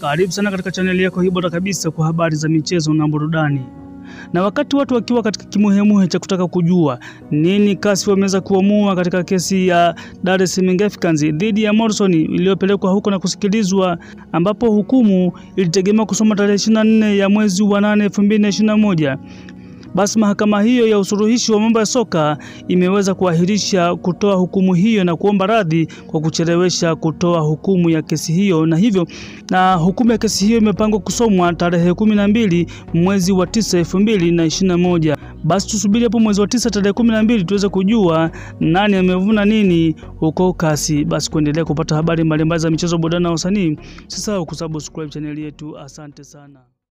Karibu sana katika chaneli yako hii bora kabisa kwa habari za michezo na burudani. Na wakati watu wakiwa katika kimuhemuhe cha kutaka kujua nini CAS wameweza kuamua katika kesi ya Dar es Salaam Africans dhidi ya Morrison iliyopelekwa huko na kusikilizwa, ambapo hukumu ilitegemewa kusoma tarehe 24 ya mwezi wa 8 2021. Basi mahakama hiyo ya usuluhishi wa mambo ya soka imeweza kuahirisha kutoa hukumu hiyo na kuomba radhi kwa kuchelewesha kutoa hukumu ya kesi hiyo, na hivyo na hukumu ya kesi hiyo imepangwa kusomwa tarehe kumi na mbili mwezi wa tisa elfu mbili na ishirini na moja. Basi tusubiri hapo mwezi wa tisa tarehe kumi na mbili tuweze kujua nani amevuna nini huko CAS. Basi kuendelea kupata habari mbalimbali za michezo, burudani na usanii, usisahau kusubscribe chaneli yetu. Asante sana.